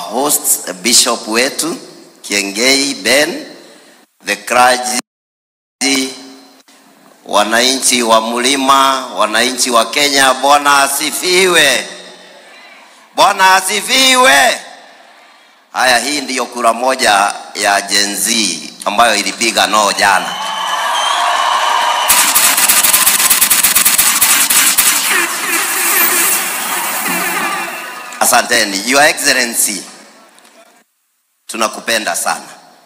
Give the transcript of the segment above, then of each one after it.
host bishop wetu Kiengei Ben, the clergy, wananchi wa mlima, wananchi wa Kenya, Bwana asifiwe. Bwana asifiwe. Haya, hii ndiyo kura moja ya Gen Z ambayo ilipiga no jana. Asanteni. Your Excellency, tunakupenda sana,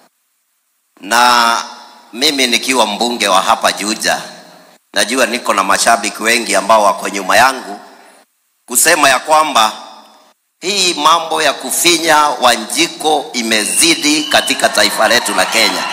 na mimi nikiwa mbunge wa hapa Juja, najua niko na mashabiki wengi ambao wako nyuma yangu kusema ya kwamba hii mambo ya kufinya Wanjiko imezidi katika taifa letu la Kenya.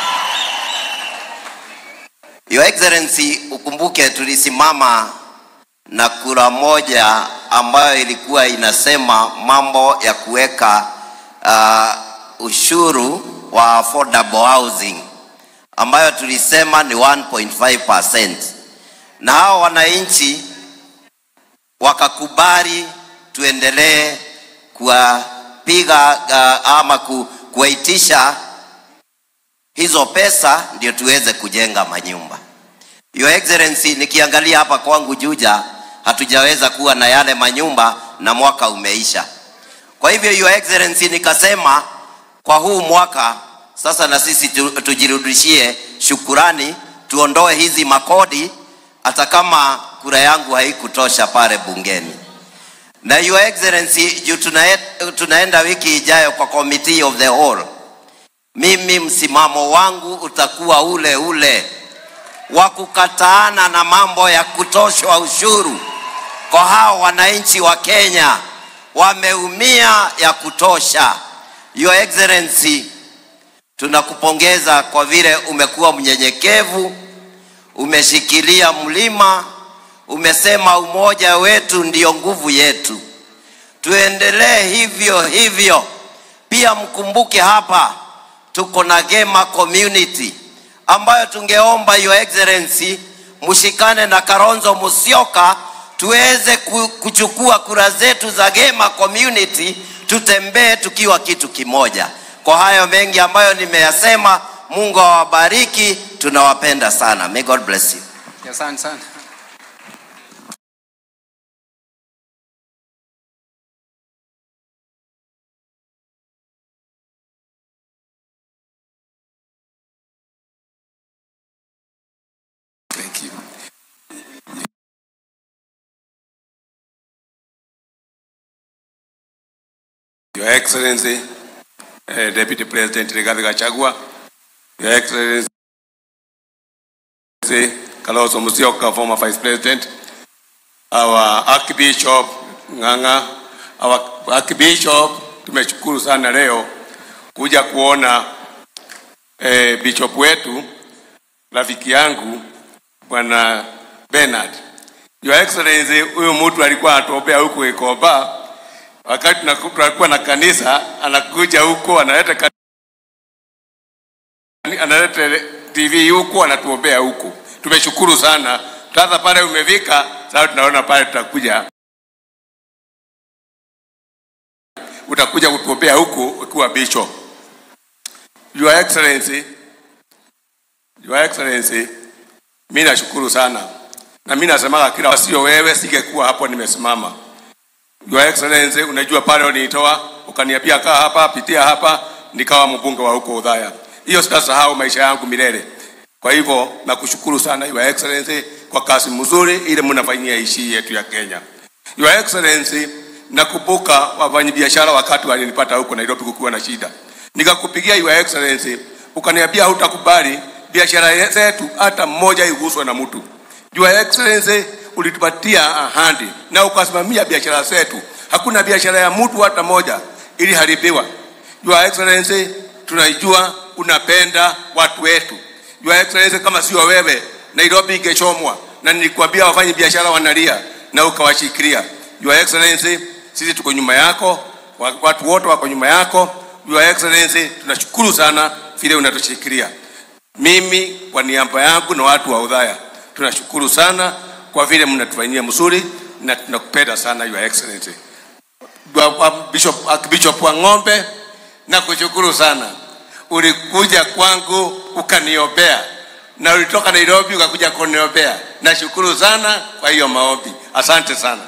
Your Excellency, ukumbuke tulisimama na kura moja ambayo ilikuwa inasema mambo ya kuweka uh, ushuru wa affordable housing ambayo tulisema ni 1.5%, na hao wananchi wakakubali tuendelee kuwapiga uh, ama ku, kuwaitisha hizo pesa ndio tuweze kujenga manyumba. Your Excellency, nikiangalia hapa kwangu Juja hatujaweza kuwa na yale manyumba na mwaka umeisha. Kwa hivyo Your Excellency, nikasema kwa huu mwaka sasa na sisi tu, tujirudishie shukurani, tuondoe hizi makodi, hata kama kura yangu haikutosha pale bungeni. Na Your Excellency, juu tunae, tunaenda wiki ijayo kwa committee of the whole, mimi msimamo wangu utakuwa ule ule wa kukataana na mambo ya kutoshwa ushuru kwa hao wananchi wa Kenya wameumia ya kutosha. Your Excellency, tunakupongeza kwa vile umekuwa mnyenyekevu, umeshikilia mlima, umesema umoja wetu ndio nguvu yetu. Tuendelee hivyo hivyo. Pia mkumbuke hapa tuko na Gema community ambayo tungeomba Your Excellency mshikane na Kalonzo Musyoka tuweze kuchukua kura zetu za Gema community, tutembee tukiwa kitu kimoja. Kwa hayo mengi ambayo nimeyasema, Mungu awabariki, tunawapenda sana. May God bless you. Asante sana. Thank you. Your Excellency, uh, Deputy President Rigathi Gachagua, Your Excellency, Kalonzo Musyoka, former Vice President, our Archbishop Ng'ang'a, our Archbishop, tumeshukuru sana leo kuja kuona eh, bishop wetu rafiki yangu Bwana Bernard. Your Excellency, huyu mtu alikuwa anatuombea huku Ikoba wakati tunakuwa na kanisa, anakuja huko analeta ka- analeta TV huko anatuombea huko. Tumeshukuru sana. Sasa pale umefika, sasa tunaona pale tutakuja utakuja kutuombea huku ukiwa bishop. Your Excellency, Your Excellency, mimi nashukuru sana na mimi nasemaga kila sio wewe, singekuwa hapo nimesimama. Your Excellency, unajua pale unitoa ukaniambia kaa hapa, pitia hapa, nikawa mbunge wa huko Udhaya. Hiyo sitasahau maisha yangu milele. Kwa hivyo nakushukuru sana Your Excellency kwa kazi mzuri ile mnafanyia nchi yetu ya Kenya. Your Excellency, nakumbuka wafanyabiashara wakati walinipata huko Nairobi kukiwa na shida, nikakupigia Your Excellency, ukaniambia hutakubali biashara zetu hata mmoja iguswe na mtu. Your Excellency, ulitupatia ahadi na ukasimamia biashara zetu. Hakuna biashara ya mtu hata moja iliharibiwa. Your Excellency, tunaijua unapenda watu wetu. Your Excellency, kama sio wewe Nairobi ingechomwa, na nilikwambia wafanye biashara wanalia na ukawashikilia. Your Excellency, sisi tuko nyuma yako, wa- watu wote wako nyuma yako. Your Excellency, tunashukuru sana vile unatushikilia. Mimi kwa niaba yangu na watu wa Udhaya tunashukuru sana kwa vile mnatufanyia mzuri na tunakupenda sana Your Excellency. Bishop, Archbishop wa Ng'ombe na kushukuru sana. Ulikuja kwangu ukaniombea, na ulitoka Nairobi ukakuja kuniombea. Nashukuru sana kwa hiyo maombi, asante sana.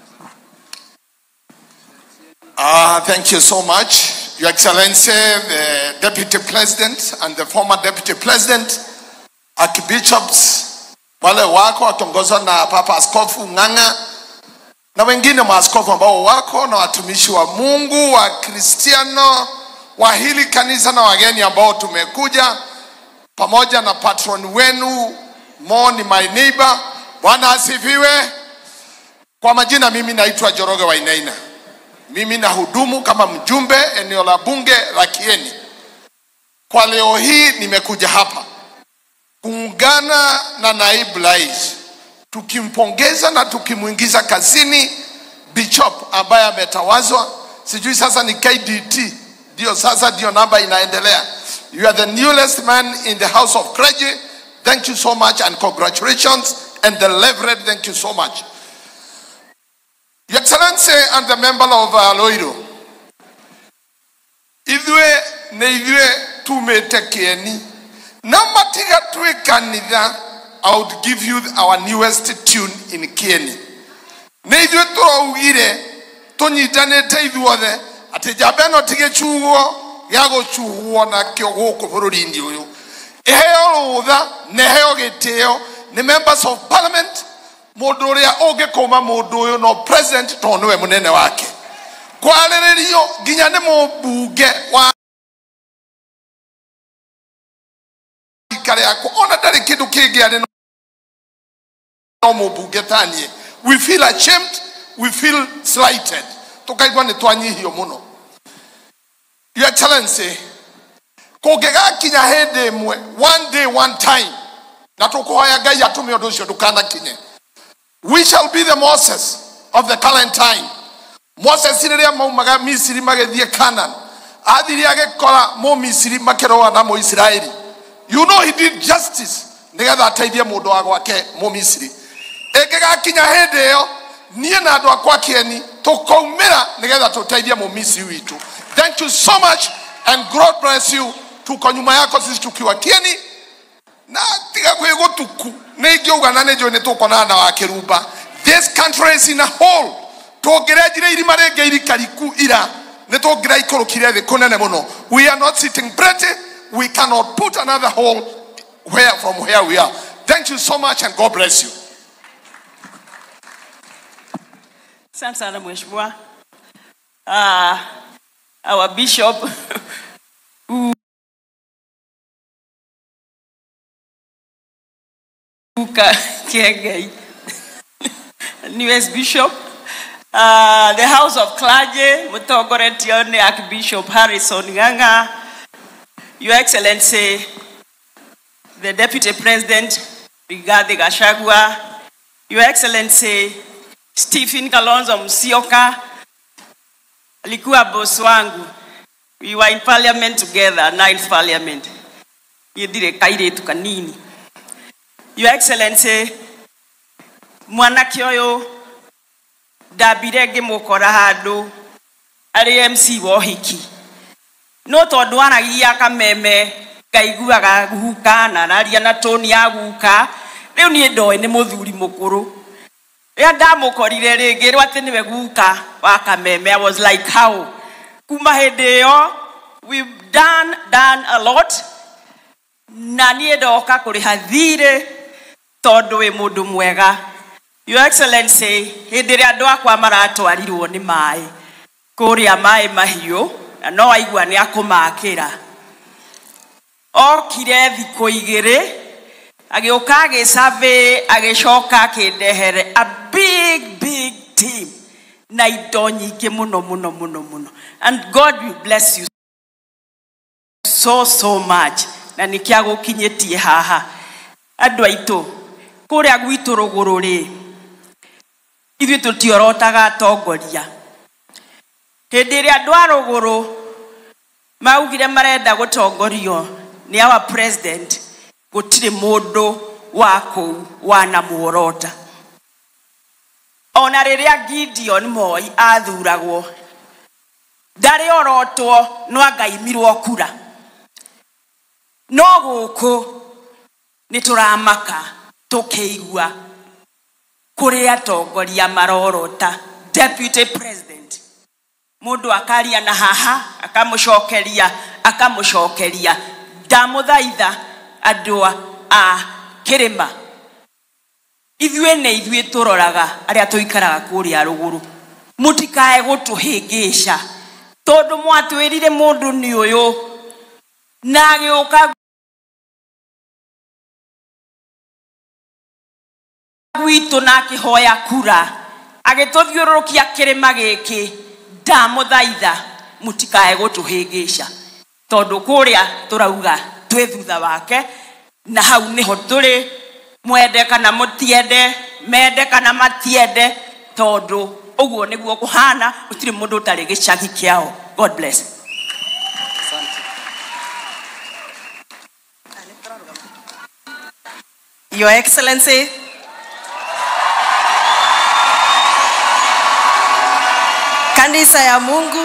Uh, thank you so much, Your Excellency, the Deputy President and the former Deputy President, Archbishops, wale wako wakiongozwa na Papa Askofu Ng'ang'a na wengine maaskofu ambao wako na watumishi wa Mungu wa Kristiano wa hili kanisa na wageni ambao tumekuja pamoja na patron wenu Mo ni my neighbor. Bwana asifiwe. Kwa majina, mimi naitwa Joroge Wainaina. Mimi nahudumu kama mjumbe eneo la bunge la Kieni. Kwa leo hii nimekuja hapa kuungana na naibu rais tukimpongeza na tukimwingiza kazini Bishop ambaye ametawazwa, sijui sasa ni KDT, ndio sasa ndio namba inaendelea. You are the newest man in the house of clergy. Thank you so much and congratulations. And the Reverend, thank you so much. Your Excellency and the member of uh, Loiro, ithuĩ nĩ ithuĩ tumĩte kĩeni na matiga twĩ kanitha I would give you our newest tune in Kieni. Nĩ ithuĩ tũraugire tũnyitanĩte ithuothe atĩ njamba ĩno ti gĩcuguo gĩa gũcuguo nakĩo gũkũ bũrũri-inĩ ũyũ ĩheo rũtha na ĩheo gĩtĩo nĩ members of parliament mũndũ ũrĩa ũngĩkũma mũndũ ũyũ no president tondũ nĩwe mũnene wake kwarĩrĩrio nginya nĩ mũmbunge wa rika rĩakwa ona ndarĩ kĩndũ kĩngĩ arĩ no mũmbunge ta niĩ we feel ashamed we feel slighted tũkaigua nĩ twanyihio mũno your excellency kũngĩgakinya hĩndĩ ĩmwe one day one time na tũkũhoya ngai atũme ũndũ ũcio ndũkanakinye we shall be the moses of the current time moses rĩrĩa maumaga misiri magĩthiĩ kanan athire agĩkora mũmisiri makĩrũa na mũisiraeli you know he did justice nĩgetha ateithie mũndũ wa gwake mũmisiri ĩngĩgakinya hĩndĩ ĩyo niĩ na andũ akwa kĩeni tũkaumĩra nĩgetha tũteithie mũmisiri witũ thank you so much and god bless you tuko nyuma yako sisi tukiwa kieni na tiga gwä gå tuku nä ingä uga na nä njå nä tå konana na wakärumba this country is in a hole tå ngä renjire irima rä ngä irikariku ira nä tå ngä raikå rå kire thä kå nene må no we are not sitting pretty we cannot put another hole where from where we are thank you so much and god bless you Asante sana mheshimiwa. Uh, our bishop Uka Kiengei, newest bishop. Uh, the House of Clergy, mũtongoretio nĩ Archbishop Harrison Ng'ang'a, Your Excellency, the Deputy President, Rigathi Gachagua, Your Excellency, Stephen Kalonzo Musyoka, alikuwa boss wangu. We were in parliament together, ninth parliament. Yedire kairitu kanini. Your Excellency, mwanake ũyũ ndambire ngĩmũkora handũ arĩ MC wa ũhiki no tondũ aragia kameme ngaiguaga guka na araria na toni ya guka rĩu niĩ ndoĩ nĩ mũthuri mũkũrũ rĩrĩa ndamũkorire rĩngĩ rĩu atĩ nĩwe guka wa kameme I was like how kuma hĩndĩ ĩyo we've done, done a lot na niĩ ndoka kũrĩha thirĩ tondũ wĩ mũndũ mwega Your Excellency, hĩndĩ ĩrĩa andũ akwa maratwarirwo nĩ maĩ kũrĩa maĩ mahiũ na no aigua nĩ akũmakĩra okire thikũ igĩrĩ agĩũka agĩcabe agĩcoka akĩndehere a big big team na indo nyingĩ mũno mũno mũno mũno and God will bless you so so much na nĩkĩ agũkinyĩtie haha andũ aitũ kũrĩa gwitũ rũgũrũ rĩ ithuĩ tũtiorotaga atongoria hĩndĩ ĩrĩa andũ a rũgũrũ maugire marenda gũtongorio nĩ our president gũtirĩ mũndũ wa kũu wanamuorota ona rĩrĩa gideon moi athuragwo ndarĩ orotwo no angaimirwo kura no gũkũ nĩ tũramaka tũkĩigua kũrĩ atongoria marorota deputy president mũndũ akaria na haha akamũcokeria akamũcokeria ndamũthaitha andũ a- a kĩrĩma ithuĩ nĩ ithuĩ tũroraga arĩa tũikaraga kũrĩa rũgũrũ mũtikae gũtũhĩngĩca tondũ mwatwĩrire mũndũ nĩ ũyũ na agĩũka gwitũ na akĩhoya kura agĩtũthiũrũrũkia kĩrĩma gĩkĩ ndamũthaitha mũtikae gũtũhĩngĩca tondũ kũrĩa tũrauga twĩ thutha wake na hau nĩho tũrĩ mwende kana mũtiende mende kana matiende tondũ ũguo nĩguo kũhana gũtirĩ mũndũ ũtarĩ gĩcagi kĩao god bless Your Excellency, Kanisa ya Mungu,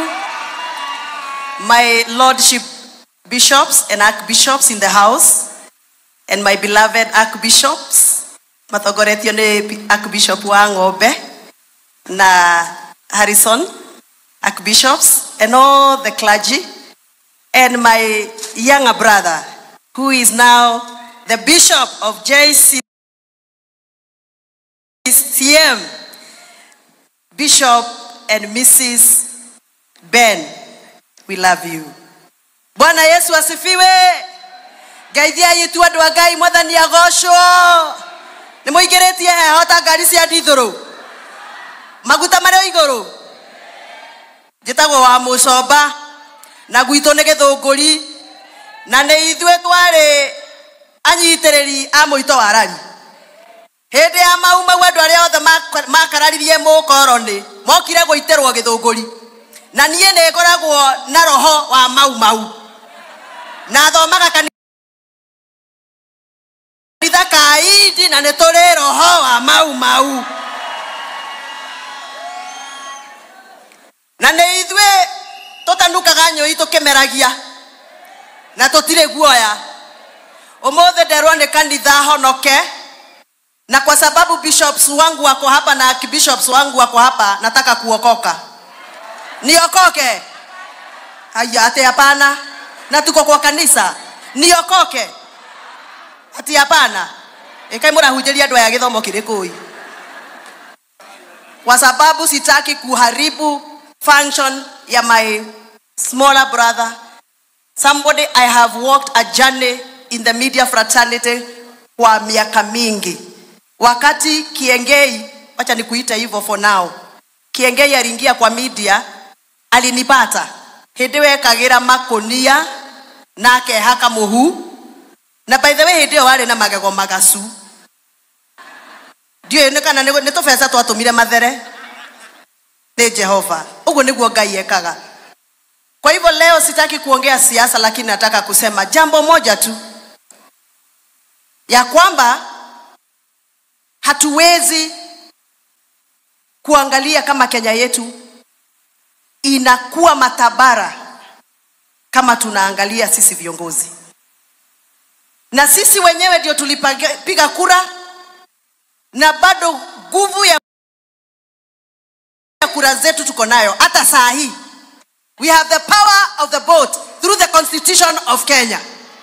my Lordship bishops and archbishops in the house, and my beloved archbishops, mathogoretio nĩ archbishop wa Ng'ombe na Harrison, archbishops, and all the clergy, and my younger brother, who is now the bishop of JCCM, Bishop and Mrs. Ben, we love you. Bwana Yesu asifiwe. Ngeithiai tu andũ a Ngai mwathani agocwo. Nĩ mũingĩrĩtie heho ta ngari cia ndithũrũ. Maguta marĩ o igũrũ. Njĩtagwo wa mũcomba na gwitũ nĩ gĩthũngũri na nĩ ithuĩ twarĩ anyitĩrĩri a mũito wa rari hĩndĩ ya mau mau andũ arĩa othe mak- makararirie mũkoroni mokire gũitĩrwo gĩthũngũri na niĩ nĩ ngoragwo na roho wa mau mau na thomaga kanitha ka indi na nĩ tũrĩ roho wa mau mau na nĩ ithuĩ tũtanukaga nyũi tũkĩmeragia na tũtirĩ guoya ũmũthĩ nderwo nĩ kanitha honoke na kwa sababu bishops wangu wako hapa na archbishops wangu wako hapa nataka kuokoka niokoke haya ati hapana na tuko kwa kanisa niokoke ati hapana ikai mũrahunjĩria andũ aya gĩthomo kĩrĩkũi kwa sababu sitaki kuharibu function ya my smaller brother somebody i have walked a journey in the media fraternity kwa miaka mingi wakati kiengei wacha nikuite hivyo for now kiengei aliingia kwa media alinipata hĩndĩ wekagĩra makonia na akehaka mũhu na by the way hĩndĩ ĩyo warĩ na magego magacu ndiũĩ nĩ kana nĩ nĩ tũbeca twatũmire mathere nĩ jehova ũguo nĩguo ngai ekaga kwa hivyo leo sitaki kuongea siasa lakini nataka kusema jambo moja tu ya kwamba hatuwezi kuangalia kama kenya yetu inakuwa matabara kama tunaangalia sisi viongozi na sisi wenyewe ndio tulipiga kura na bado nguvu ya kura zetu tuko nayo hata saa hii we have the power of the vote through the constitution of kenya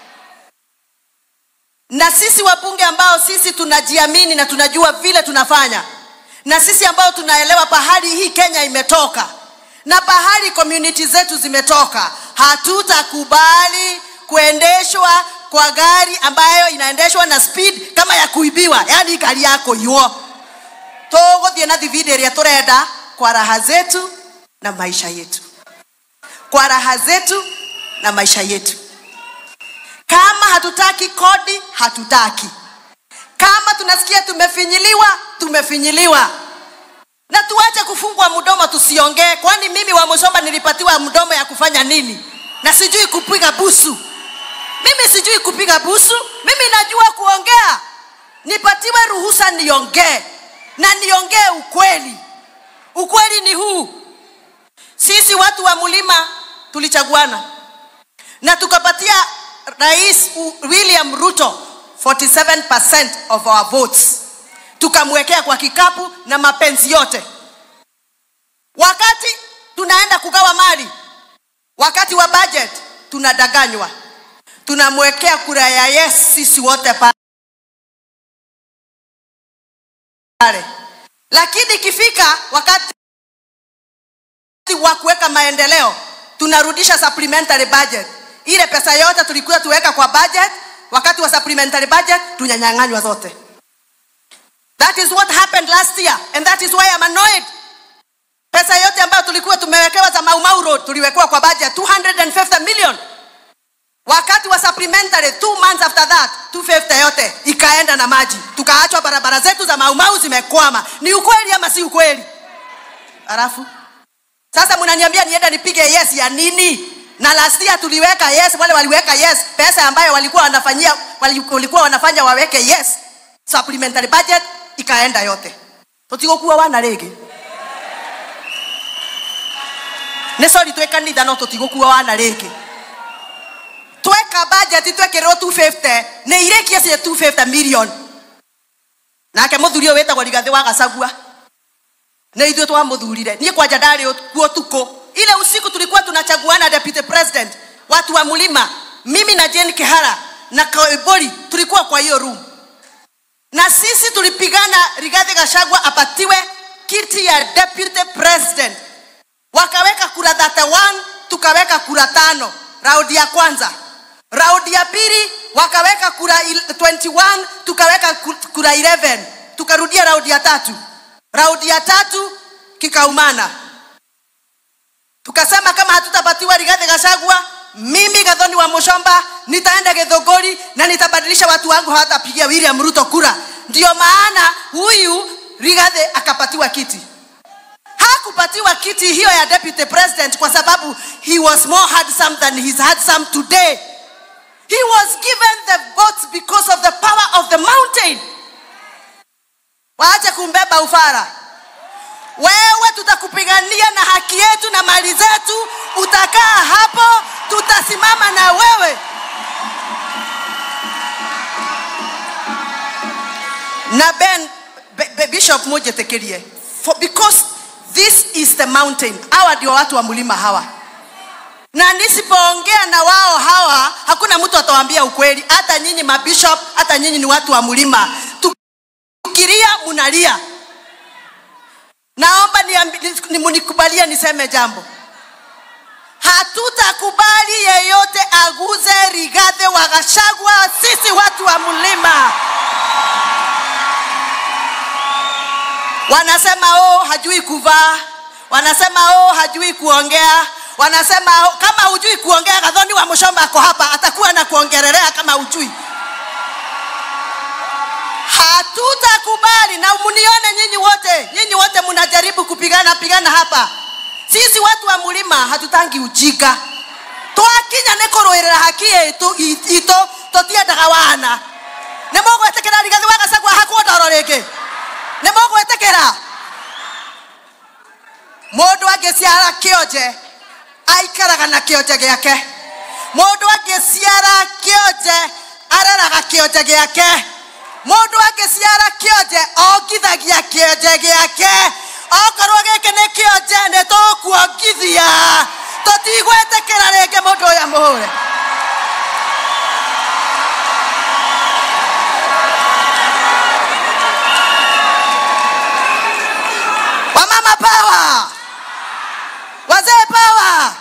na sisi wabunge ambao sisi tunajiamini na tunajua vile tunafanya na sisi ambao tunaelewa pahali hii kenya imetoka na pahali community zetu zimetoka hatutakubali kuendeshwa kwa gari ambayo inaendeshwa na speed kama ya kuibiwa yaani gari yako iwo tũgũthiĩ na thibindi ĩrĩa tũrenda kwa raha zetu na maisha yetu kwa raha zetu na maisha yetu kama hatutaki kodi hatutaki kama tunasikia tumefinyiliwa tumefinyiliwa na tuache kufungwa mdomo tusiongee kwani mimi wa mshomba nilipatiwa mdomo ya kufanya nini na sijui kupiga busu mimi sijui kupiga busu mimi najua kuongea nipatiwe ruhusa niongee na niongee ukweli ukweli ni huu sisi watu wa mlima tulichaguana na tukapatia rais U- william ruto 47% of our votes tukamwekea kwa kikapu na mapenzi yote wakati tunaenda kugawa mali wakati wa budget tunadanganywa tunamwekea kura ya yes sisi wote pale lakini ikifika wakati wa kuweka maendeleo tunarudisha supplementary budget ile pesa yote tulikuwa tuweka kwa budget wakati wa supplementary budget tunyanyang'anywa zote that is what happened last year and that is why I'm annoyed pesa yote ambayo tulikuwa tumewekewa za maumau road tuliwekewa kwa budget 250 million wakati wa supplementary two months after that 250 yote ikaenda na maji tukaachwa barabara zetu za maumau zimekwama ni ukweli ama si ukweli halafu sasa mnaniambia niende nipige yes ya nini na last year tuliweka yes wale waliweka yes pesa ambayo walikuwa wanafanyia wali- walikuwa wanafanya waweke yes supplementary budget ikaenda yote tutigokuwa wana rĩngĩ nĩ sorry twĩ kanitha no tũtigũkua wana rĩngĩ tweka budget twekĩrĩrwo 250 nĩ irĩkie cie 250 million nake mũthuri ũyũ wĩtagwo rigathĩ wa gacagua nĩ ithuĩ twamũthurire niĩ kwanja ndarĩ kuo tuko ile usiku tulikuwa tunachaguana deputy president watu wa mlima mimi na jane kihara na kaibori tulikuwa kwa hiyo room na sisi tulipigana rigathi gashagwa apatiwe kiti ya deputy president wakaweka kura 31 tukaweka kura tano raundi ya kwanza raundi ya pili wakaweka kura il- 21 tukaweka ku- kura 11 tukarudia raundi ya tatu raundi ya tatu kikaumana tukasema kama hatutapatiwa rigathi gashagwa mimi gathoni wa mushomba nitaenda githogori na nitabadilisha watu wangu hawatapigia william ruto kura ndio maana huyu rigathi akapatiwa kiti hakupatiwa kiti hiyo ya deputy president kwa sababu he was more handsome than he's handsome today he was given the votes because of the power of the mountain waache kumbeba ufara wewe tutakupigania na haki yetu na mali zetu utakaa hapo tutasimama na wewe na ben be, be, bishop mujetekerie For, because this is the mountain hawa ndio watu wa mlima hawa na nisipoongea na wao hawa hakuna mtu atawaambia ukweli hata nyinyi mabishop hata nyinyi ni watu wa mlima tukilia munalia naomba niambi- ni- munikubalie niseme jambo hatutakubali yeyote aguze rigadhe wa gashagwa sisi watu wa mlima wanasema oh hajui kuvaa wanasema oh hajui kuongea wanasema oh, kama hujui kuongea gadhoni wa mshomba ako hapa atakuwa na kuongelelea kama hujui hatutakubali na mnione nyinyi wote nyinyi wote mnajaribu kupigana pigana hapa sisi watu wa mlima hatutangi ujinga twakinya nä kå rå ä rä ra haki itå tå tiendaga wana nä mågwä tä kä ra rigathi wa gacagua hakwo ndoro rä ngä nä mågwä tä kä ra må ndå angä ciara kä onje aikaraga na kä onje gä ake må ndå angä ciara kä onje areraga kä onje gä ake må ndå angä ciara kä onje ongithagia kä onje gä ake okorwo gä kä nä kä onje nä tå kuongithia tå tigwä tä kä ra rä ngä må ndå å yå må hå re wamama power wazee power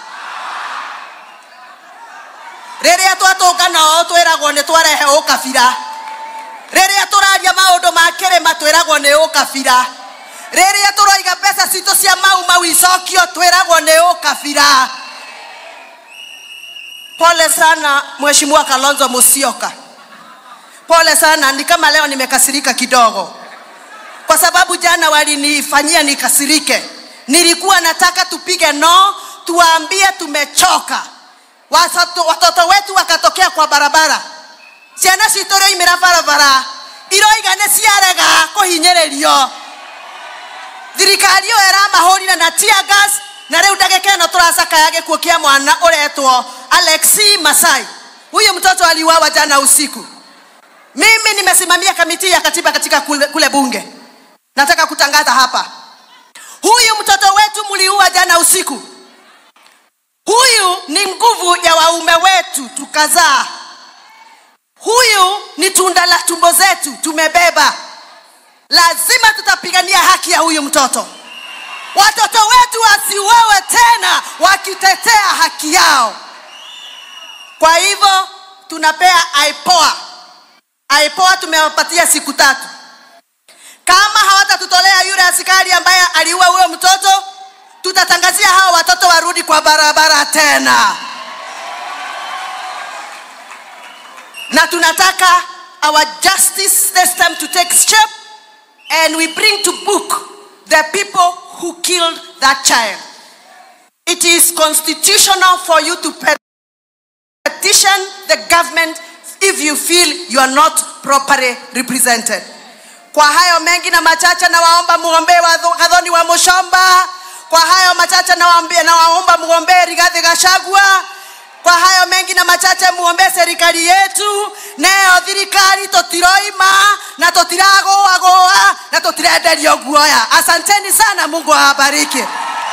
rĩrĩa twatũngana ũũ twĩragwo nĩ twarehe ũkabira rĩrĩa tũraria maũndũ ma kĩrĩma twĩragwo nĩ ũkabira rĩrĩa tũroiga mbeca citũ cia mau mau icokio twĩragwo nĩ ũkabira pole sana mheshimiwa kalonzo musyoka pole sana ni kama leo nimekasirika kidogo kwa sababu jana walinifanyia nikasirike nilikuwa nataka tupige no tuwaambie tumechoka watoto, watoto wetu wakatokea kwa barabara ciana citå rä oimä ra barabara iroiga nä ciarega kå hinyä rä rio thirikari ä yo ĩramahũrire na tear gas na rĩu ndagĩka ĩno tũracakaya gĩkuũ kĩa mwana ũretwo alexi masai huyu mtoto aliuawa jana usiku mimi nimesimamia kamiti ya katiba katika kule, kule bunge nataka kutangaza hapa huyu mtoto wetu mliua jana usiku huyu ni nguvu ya waume wetu tukazaa huyu ni tunda la tumbo zetu tumebeba lazima tutapigania haki ya huyu mtoto watoto wetu wasiuawe tena wakitetea haki yao kwa hivyo tunapea aipoa aipoa tumewapatia siku tatu kama hawatatutolea yule askari ambaye aliua huyo mtoto tutatangazia hawa watoto warudi kwa barabara tena na tunataka our justice system to take step and we bring to book the people who killed that child it is constitutional for you to petition the government if you feel you are not properly represented kwa hayo mengi na machache nawaomba mgombee wa kadhoni wa mushomba kwa hayo machache nawaambia nawaomba mgombee rigathi gachagua kwa hayo mengi na machache muombee serikali yetu neyo thirikari tutiroima na tutiragoagoa na tutirenderio guoya asanteni sana mungu awabariki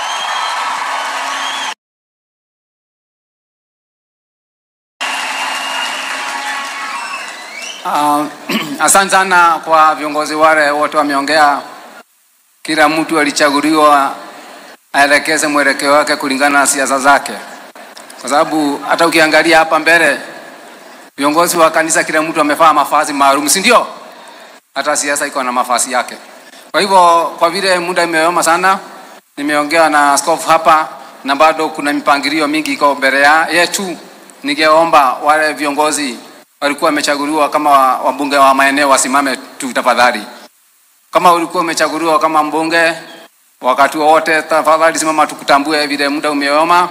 Uh, asante sana kwa viongozi wale wote wameongea. Kila mtu alichaguliwa aelekeze mwelekeo wake kulingana na siasa zake, kwa sababu hata ukiangalia hapa mbele viongozi wa kanisa, kila mtu amevaa mavazi maalum, si ndio? Hata siasa iko na mavazi yake. Kwa hivyo, kwa vile muda imeoma sana, nimeongea na askofu hapa na bado kuna mipangilio mingi iko mbele ya- yetu. Ningeomba wale viongozi walikuwa wamechaguliwa kama wa- wabunge wa maeneo wasimame tu tafadhali. Kama ulikuwa umechaguliwa kama mbunge wakati wowote, tafadhali simama tukutambue vile muda umeoma.